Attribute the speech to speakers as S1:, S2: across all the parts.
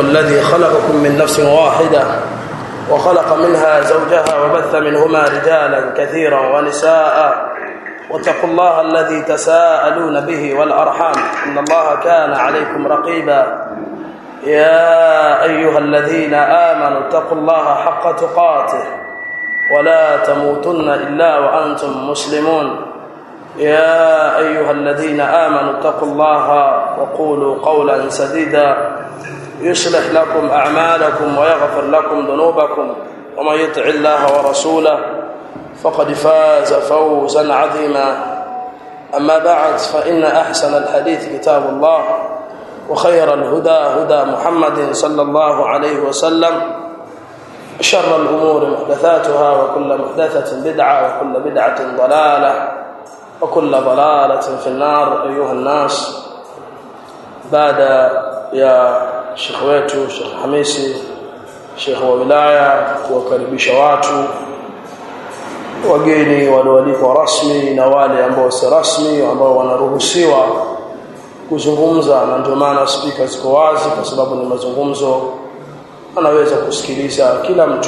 S1: الذي خلقكم من نفس واحدة وخلق منها زوجها وبث منهما رجالا كثيرا ونساء واتقوا الله الذي تساءلون به والأرحام إن الله كان عليكم رقيبا يا أيها الذين آمنوا اتقوا الله حق تقاته ولا تموتن إلا وأنتم مسلمون يا أيها الذين آمنوا اتقوا الله وقولوا قولا سديدا يصلح لكم أعمالكم ويغفر لكم ذنوبكم ومن يطع الله ورسوله فقد فاز فوزا عظيما أما بعد فإن أحسن الحديث كتاب الله وخير الهدى هدى محمد صلى الله عليه وسلم شر الأمور محدثاتها وكل محدثة بدعة وكل بدعة ضلالة وكل ضلالة في النار أيها الناس بعد يا شيخ wetu Sheikh Hamisi Sheikh wa wilaya kuwakaribisha watu wageni walioalikwa rasmi na wale ambao si rasmi ambao wanaruhusiwa kuzungumza na ndio maana spika ziko wazi kwa sababu ni mazungumzo anaweza kusikiliza kila mtu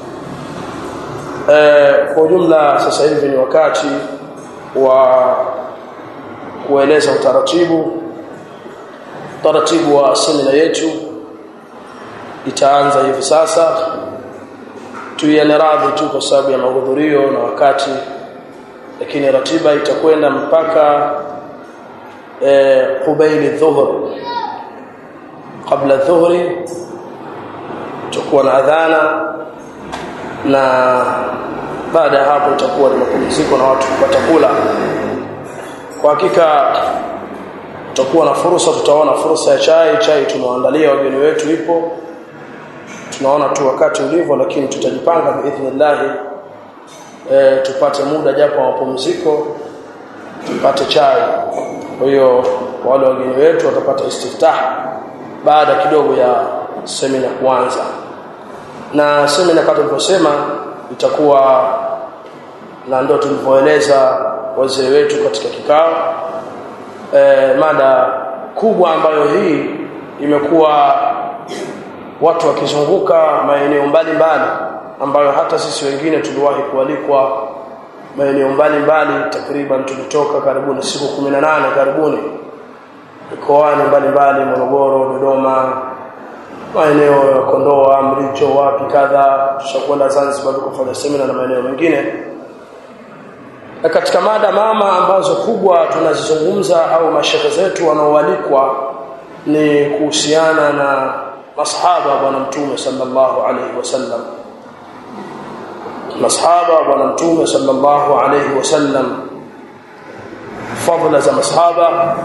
S1: e, kwa ujumla sasa hivi ni wakati wa kueleza utaratibu utaratibu wa semina yetu itaanza hivi sasa tuiane radhi tu kwa sababu ya mahudhurio na wakati lakini ratiba itakwenda mpaka e, qubaili dhuhr kabla dhuhri tutakuwa na adhana na baada ya hapo itakuwa ni mapumziko na watu kupata kula kwa hakika tutakuwa na fursa tutaona fursa ya chai chai tumewaandalia wageni wetu ipo tunaona tu wakati ulivyo lakini tutajipanga biidhnillah e, tupate muda japo mapumziko tupate chai kwa hiyo wale wageni wetu watapata istiftah baada kidogo ya semina kuanza na semina kama tulivyosema itakuwa na ndio tulivyoeleza wazee wetu katika kikao e, mada kubwa ambayo hii imekuwa watu wakizunguka maeneo mbalimbali ambayo hata sisi wengine tuliwahi kualikwa maeneo mbalimbali takriban tulitoka karibuni siku 18 karibuni mikoani mbalimbali Morogoro Dodoma maeneo ya Kondoa Mricho wapi kadha tushakwenda Zanzibar kufanya semina na maeneo mengine na katika mada mama ambazo kubwa tunazizungumza au mashehe zetu wanaoalikwa ni kuhusiana na masahaba bwana mtume sallallahu alaihi wasallam masahaba bwana mtume sallallahu alaihi wasallam fadhila za masahaba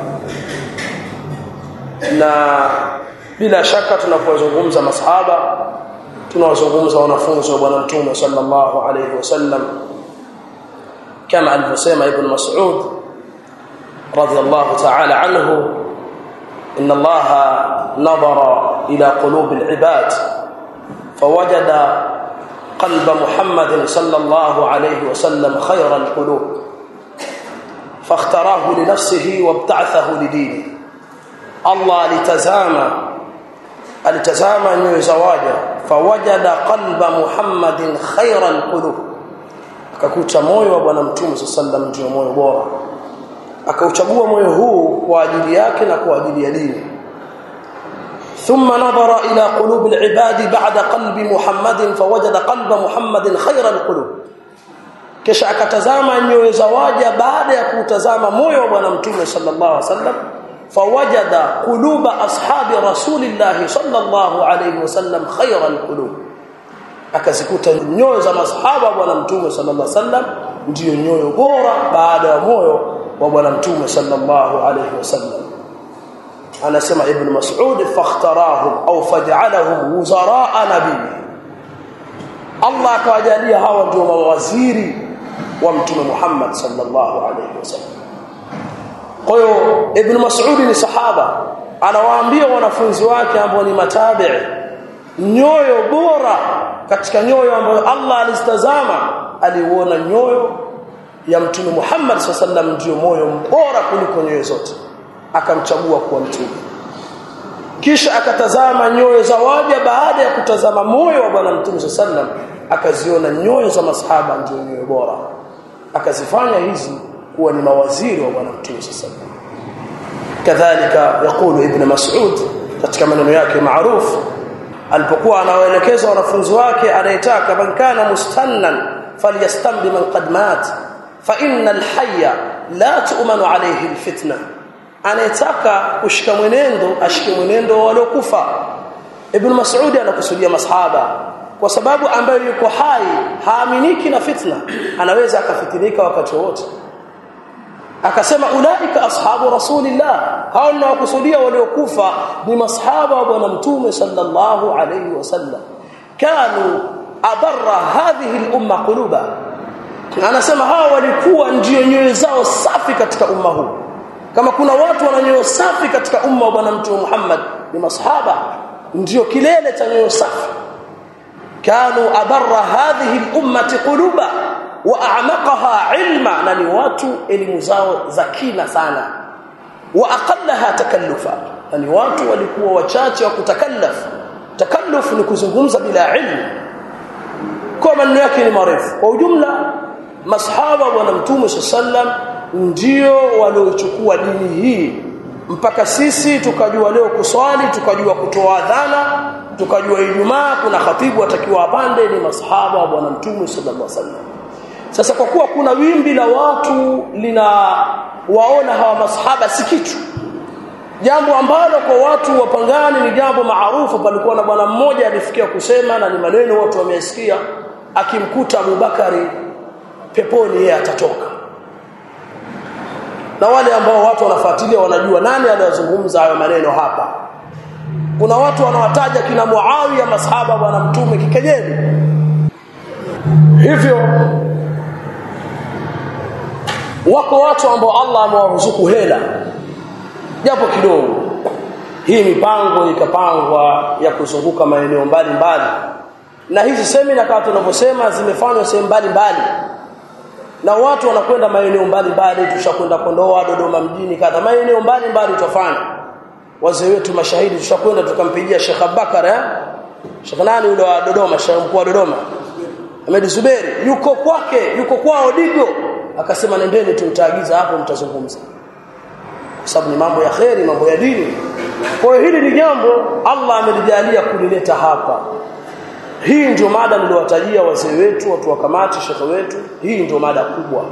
S1: na bila shaka tunapozungumza masahaba tunawazungumza wanafunzi wa bwana mtume sallallahu alaihi wasallam kama alivyosema ibn mas'ud radiyallahu ta'ala anhu inna allaha نظر إلى قلوب العباد فوجد قلب محمد صلى الله عليه وسلم خير القلوب فاختاراه لنفسه وابتعثه لدينه الله لتزامى التزامى نيو زواجا فوجد قلب محمد خير القلوب akakuta moyo wa bwana mtume sallam ndio moyo bora akauchagua moyo huu kwa ajili yake na kwa ajili ya dini ثم نظر إلى قلوب العباد بعد قلب محمد فوجد قلب محمد خير القلوب kisha akatazama nyoyo za waja baada ya kutazama moyo wa bwana mtume sallallahu alaihi wasallam fawajada quluba ashabi rasulillah sallallahu alaihi wasallam khayra alqulub akazikuta nyoyo za masahaba wa bwana mtume sallallahu alaihi wasallam ndio nyoyo bora baada ya moyo wa bwana mtume sallallahu alaihi wasallam anasema ibn mas'ud fakhtarahum au faj'alahum wuzara'a nabii Allah akawajalia hawa ndio mawaziri wa mtume Muhammad sallallahu alaihi wasallam kwa hiyo ibn mas'ud ni sahaba anawaambia wanafunzi wake ambao ni matabi'i nyoyo bora katika nyoyo ambayo Allah alizitazama aliuona nyoyo ya mtume Muhammad sallallahu ndio moyo bora kuliko nyoyo zote akamchagua kuwa mtume kisha akatazama nyoyo za waja baada ya kutazama moyo wa bwana mtume sallam akaziona nyoyo za masahaba ndio nyoyo bora akazifanya hizi kuwa ni mawaziri wa bwana mtume sallam kadhalika yakulu ibn mas'ud katika maneno yake maarufu alipokuwa anawaelekeza wanafunzi wake anayetaka man kana mustannan falyastambi man qad mat fa innal hayya la tu'manu alayhi alfitna anayetaka kushika mwenendo ashike mwenendo waliokufa ibn mas'ud anakusudia masahaba kwa sababu ambaye yuko hai haaminiki na fitna anaweza akafitinika wakati wote akasema ulaika ashabu rasulillah hao ninawakusudia waliokufa ni masahaba wa bwana mtume sallallahu alayhi wasallam kanu abarra hadhihi al-umma quluba anasema hao walikuwa ndio nyoyo zao safi katika umma huu kama kuna watu wana nyoyo safi katika umma wa bwana mtume Muhammad ni masahaba ndio kilele cha nyoyo safi kanu abarra hadhihi al-ummati quluba wa a'maqaha ilma na ni watu elimu zao za kina sana wa aqallaha takallufa na ni watu walikuwa wachache wa kutakallaf takalluf ni kuzungumza bila ilmu kwa maneno yake ni marefu kwa ujumla masahaba bwana mtume sallam ndio waliochukua dini hii mpaka sisi tukajua leo kuswali tukajua kutoa adhana tukajua ijumaa kuna khatibu atakiwa apande ni masahaba wa bwana mtume sallallahu alaihi wasallam sasa kwa kuwa kuna wimbi la watu lina waona hawa masahaba si kitu jambo ambalo kwa watu wapangani ni jambo maarufu palikuwa na bwana mmoja alifikia kusema na ni maneno watu wamesikia akimkuta Abubakari peponi yeye atatoka na wale ambao watu wanafuatilia wanajua nani aliyozungumza hayo maneno hapa kuna watu wanawataja kina Muawiya masahaba bwana mtume kikejeli hivyo wako watu ambao Allah amewaruzuku hela japo kidogo hii mipango ikapangwa ya kuzunguka maeneo mbalimbali na hizi semina kama tunavyosema zimefanywa sehemu mbalimbali na watu wanakwenda maeneo mbalimbali tushakwenda Kondoa Dodoma mjini kadha maeneo mbalimbali tutafanya wazee wetu mashahidi tushakwenda tukampigia Sheikh Abubakar eh Sheikh nani yule wa Dodoma Sheikh mkuu wa Dodoma Ahmed Zuberi yuko kwake yuko kwao Digo akasema nendeni tumtaagiza hapo mtazungumza kwa sababu ni mambo ya kheri mambo ya dini kwa hiyo hili ni jambo Allah amelijalia kulileta hapa hii ndio mada niliyowatajia wazee wetu watu wa kamati shekhe wetu hii ndio mada kubwa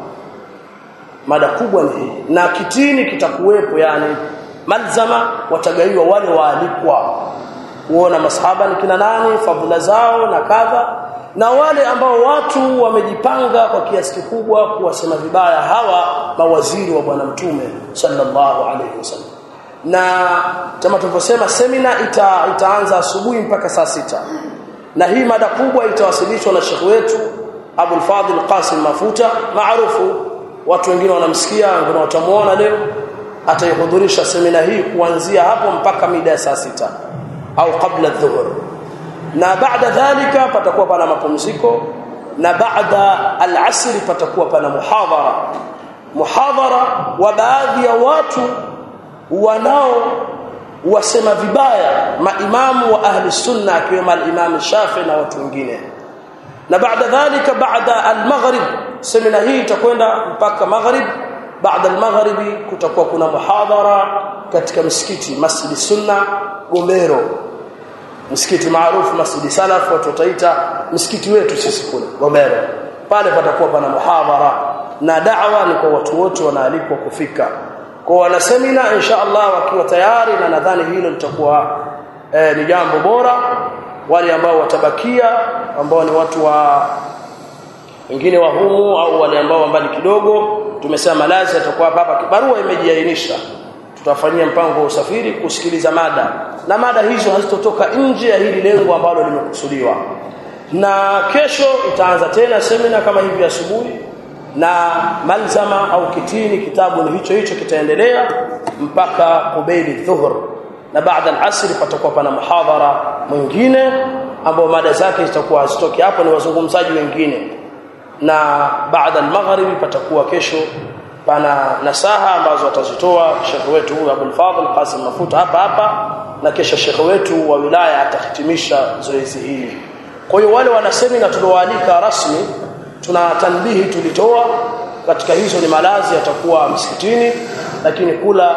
S1: mada kubwa ni hii na kitini kitakuwepo yani malzama watagaiwa wale waalikwa kuona masahaba ni kina nani fadhila zao na kadha na wale ambao watu wamejipanga kwa kiasi kikubwa kuwasema vibaya hawa mawaziri wa bwana mtume sallallahu alaihi wasallam na kama tulivyosema semina ita, itaanza asubuhi mpaka saa sita na hii mada kubwa itawasilishwa na shekhi wetu Abul Fadhil Qasim Mafuta maarufu watu wengine wanamsikia wengine watamuona leo ataihudhurisha semina hii kuanzia hapo mpaka mida ya saa sita au kabla dhuhur na baada dhalika patakuwa pana mapumziko na baada al-asr patakuwa pana muhadhara muhadhara wa baadhi ya watu wanao wasema vibaya maimamu wa ahli sunna akiwemo al-imam Shafi na watu wengine na baada dhalika baada al-maghrib semina hii itakwenda mpaka maghrib baada al-maghribi kutakuwa kuna muhadhara katika msikiti Masjid Sunna Gomero msikiti maarufu Masjid Salaf watu wataita msikiti wetu sisi kule Gomero pale patakuwa pana muhadhara na da'wa ni kwa watu wote wanaalikwa kufika kwa wana semina insha Allah wakiwa tayari na nadhani hilo litakuwa eh, ni jambo bora wale ambao watabakia ambao ni watu wa wengine wa humu au wale ambao mbali kidogo tumesema malazi atakuwa hapa barua imejiainisha tutafanyia mpango wa usafiri kusikiliza mada na mada hizo hazitotoka nje ya hili lengo ambalo limekusudiwa na kesho itaanza tena semina kama hivi asubuhi na malzama au kitini kitabu ni hicho hicho kitaendelea mpaka kubaili dhuhur na baada al-asr patakuwa pana muhadhara mwingine ambao mada zake zitakuwa hazitoki hapo ni wazungumzaji wengine na baada al-maghribi patakuwa kesho pana nasaha ambazo watazitoa shekhi wetu huyu Abdul Fadhil Qasim Mafuta hapa hapa na kesha shekhe wetu wa wilaya atahitimisha zoezi hili kwa hiyo wale wana semina tulioalika rasmi tuna tanbihi tulitoa katika hizo ni malazi yatakuwa msikitini lakini kula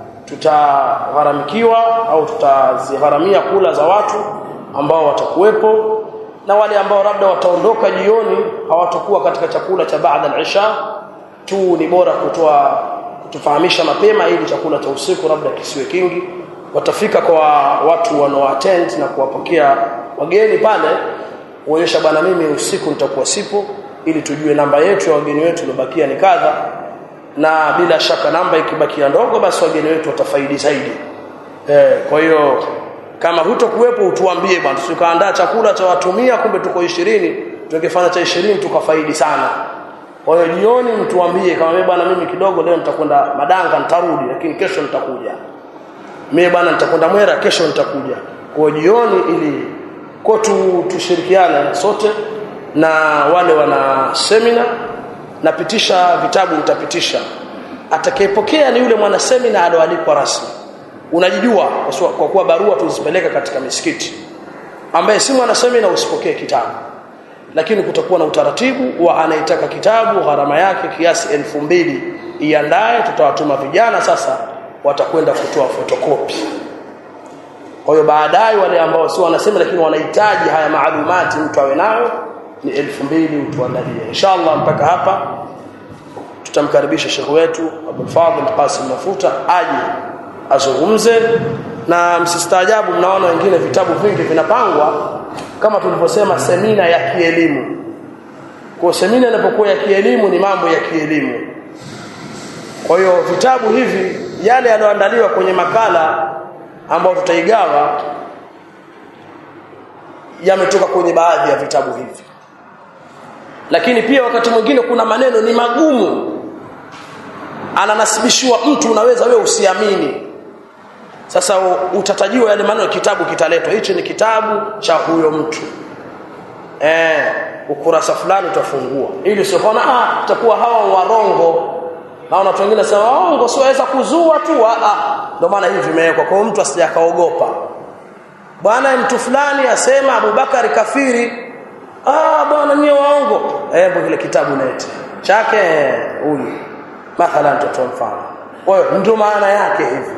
S1: tutagharamikiwa au tutazigharamia kula za watu ambao watakuwepo na wale ambao labda wataondoka jioni hawatakuwa katika chakula cha baada al-isha tu ni bora kutoa kutufahamisha mapema ili chakula cha usiku labda kisiwe kingi watafika kwa watu wanaoattend na kuwapokea wageni pale kuonyesha bwana mimi usiku nitakuwa sipo ili tujue namba yetu ya wageni wetu iliyobakia ni kadha na bila shaka namba ikibakia ndogo basi wageni wetu watafaidi zaidi eh kwa hiyo kama hutokuwepo utuambie bwana tukaandaa chakula cha watumia kumbe tuko 20 tungefanya cha 20 tukafaidi sana kwa hiyo jioni mtuambie kama mimi bwana mimi kidogo leo nitakwenda Madanga nitarudi lakini kesho nitakuja mimi bwana nitakwenda Mwera kesho nitakuja kwa jioni ili kwa tu, tushirikiane sote na wale wana semina napitisha vitabu nitapitisha atakayepokea ni yule mwana semina alioalikwa rasmi unajijua kwa kuwa barua tuzipeleka katika misikiti ambaye si mwana semina usipokee kitabu lakini kutakuwa na utaratibu wa anayetaka kitabu gharama yake kiasi elfu mbili iandae tutawatuma vijana sasa watakwenda kutoa fotokopi kwa hiyo baadaye wale ambao si wanasema lakini wanahitaji haya maalumati mtu awe nayo ni elfu mbili utuandalie inshallah mpaka hapa tutamkaribisha shekhu wetu Abdul Fadhil Qasim Mafuta aje azungumze na msistaajabu mnaona wengine vitabu vingi vinapangwa kama tulivyosema semina ya kielimu kwa semina inapokuwa ya kielimu ni mambo ya kielimu kwa hiyo vitabu hivi yale yaliyoandaliwa kwenye makala ambayo tutaigawa yametoka kwenye baadhi ya vitabu hivi lakini pia wakati mwingine kuna maneno ni magumu ananasibishiwa mtu unaweza wewe usiamini sasa utatajiwa yale maneno kitabu kitaletwa hichi ni kitabu cha huyo mtu eh ukurasa fulani utafungua ili usiona ah itakuwa hawa warongo naona watu wengine sema waongo siweza kuzua tu ah ndio maana hivi vimewekwa kwa mtu asijakaogopa bwana mtu fulani asema Abubakar kafiri ah bwana nyie waongo eh kile kitabu nete chake huyu mathalan tutoa mfano kwa hiyo ndio maana yake hivi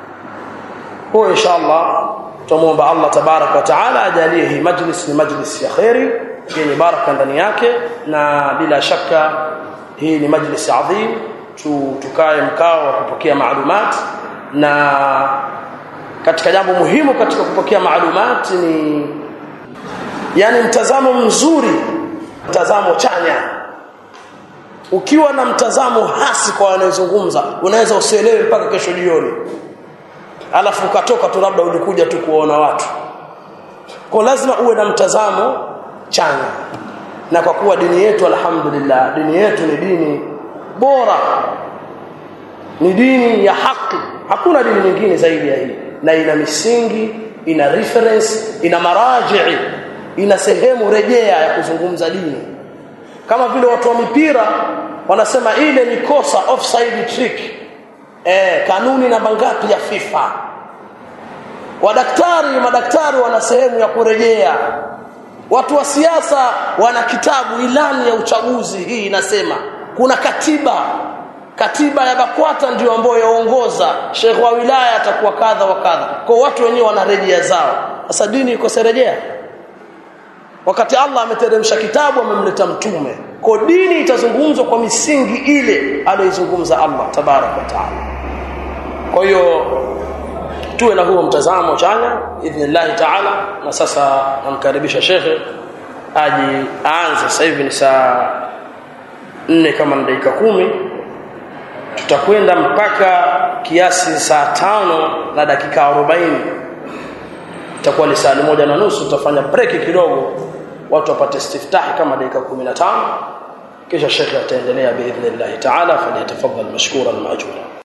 S1: kwa inshallah tumuomba Allah tabarak wa taala ajalie hii majlis ni majlis ya khairi yenye baraka ndani yake na bila shaka hii ni majlis adhim tu tukae mkao wa kupokea maalumat na katika jambo muhimu katika kupokea maalumat ni yani mtazamo mzuri mtazamo chanya ukiwa na mtazamo hasi kwa wanayozungumza unaweza usielewe mpaka kesho jioni alafu ukatoka tu labda ulikuja tu kuona watu kwa lazima uwe na mtazamo chanya na kwa kuwa dini yetu alhamdulillah dini yetu ni dini bora ni dini ya haki hakuna dini nyingine zaidi ya hii na ina misingi ina reference ina marajii ina sehemu rejea ya kuzungumza dini kama vile watu wa mipira wanasema ile ni kosa offside trick eh kanuni namba ngapi ya FIFA wadaktari madaktari wana sehemu ya kurejea watu wa siasa wana kitabu ilani ya uchaguzi hii inasema kuna katiba katiba ya BAKWATA ndio ambayo yaongoza Sheikh wa wilaya atakuwa kadha wa kadha kwa watu wenyewe wana rejea zao sasa dini iko serejea wakati Allah ameteremsha kitabu amemleta mtume kwa dini itazungumzwa kwa misingi ile aliyoizungumza Allah tabarak wa taala kwa hiyo tuwe na huo mtazamo chanya idhnillah taala na sasa namkaribisha shekhe aje aanze sasa hivi ni saa nne kama na dakika kumi tutakwenda mpaka kiasi saa tano na dakika arobaini itakuwa ni saa moja na nusu tutafanya break kidogo watu wapate istiftahi kama dakika 15 kisha shekhe ataendelea biidhnillah taala falyatafaddal mashkuran maajura